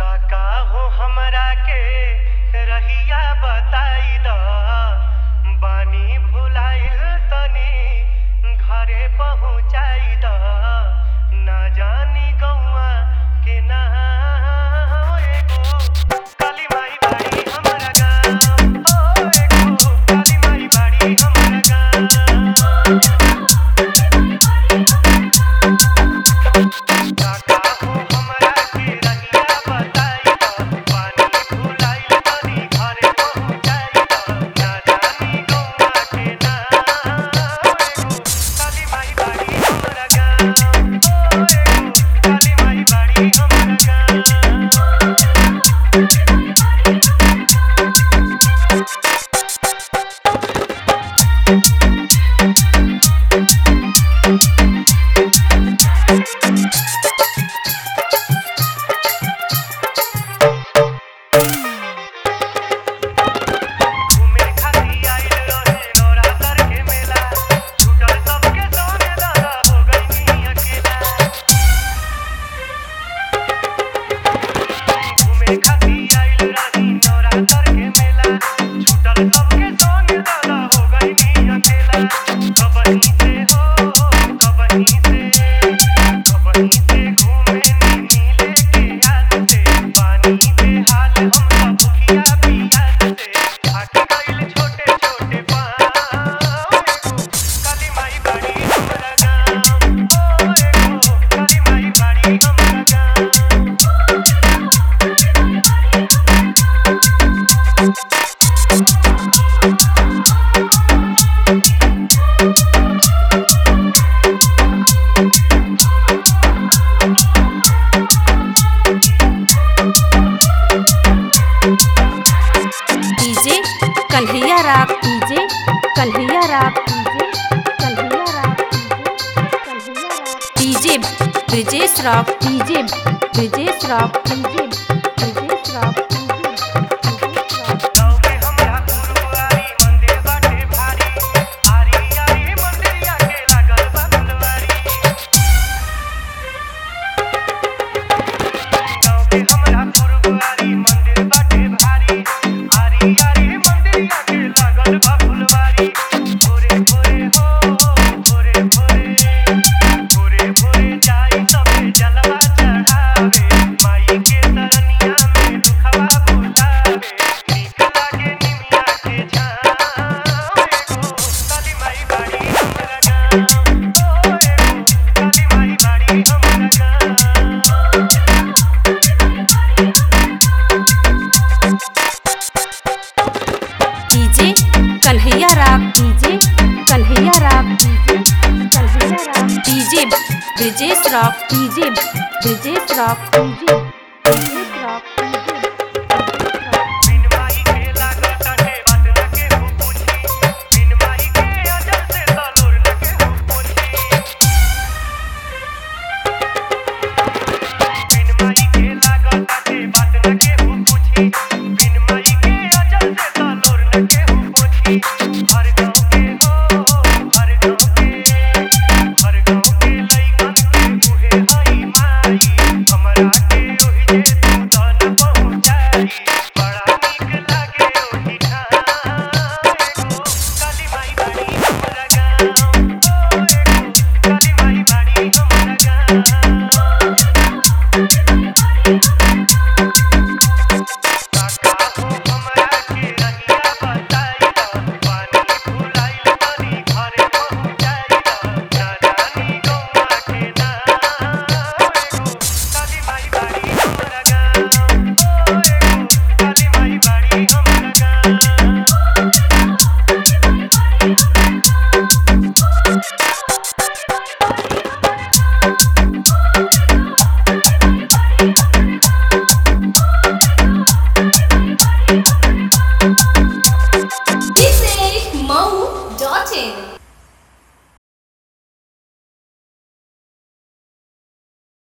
काका हो हमरा के रहिया बताई द बानी भुलाइल तनी घरे पहुँचाई द ना जानी गौआ के ना एगो काली माई बाड़ी हमरा गाँव ओ एगो काली माई बाड़ी हमरा गाँव काका हो हमरा के रहिया बताई द पानी भुलाइल तनी घरे पहुँचाई द ना जानी गौआ के ना एगो काली माई बाड़ी हमरा गाँव ओ एगो काली माई बाड़ी हमरा गाँव घूमे खाती आइल रहे नवरात्र के मेला छूटल सबके संगे दादा हो गइनी अकेला घूमे खाती आइल रही नवरात्र के मेला छूटल सबके संगे दादा हो गइनी अकेला कबहीं से हो कबहीं से कबहीं से घूमे नी मिले के याद से पानी पे हाल हम सब भुखिया पियास से थाक गइल छोटे छोटे पाँव एगो काली माई बाड़ी हमरा गाँव ओ एगो काली माई बाड़ी हमरा गाँव डीजे कन्हैया राग डीजे कन्हैया राग डीजे कन्हैया राग डीजे कन्हैया राग DJ Brijesh rock DJ Brijesh rock DJ Brijesh rock DJ Brijesh rock गाँव में हमरा गुरुवारी मंदिर बाटे भारी आरी आरी मंदिरिया के लागल बा फुलवारी गाँव में हमरा गुरुवारी मंदिर बाटे भारी आरी आरी मंदिरिया के लागल बा फुलवारी भोरे भोरे हो भोरे भोरे भोरे भोरे जाई सबे जलवा चढ़ावे माई के तरनिया में दुखवा बुलावे नीक लागे निमिया के छाँव एगो काली माई बाड़ी हमरा गाँव ओ एगो काली माई बाड़ी हमरा गाँव डीजे कन्हैया राग डीजे कन्हैया राग डीजे कन्हैया राग DJ Brijesh rock DJ Brijesh rock DJ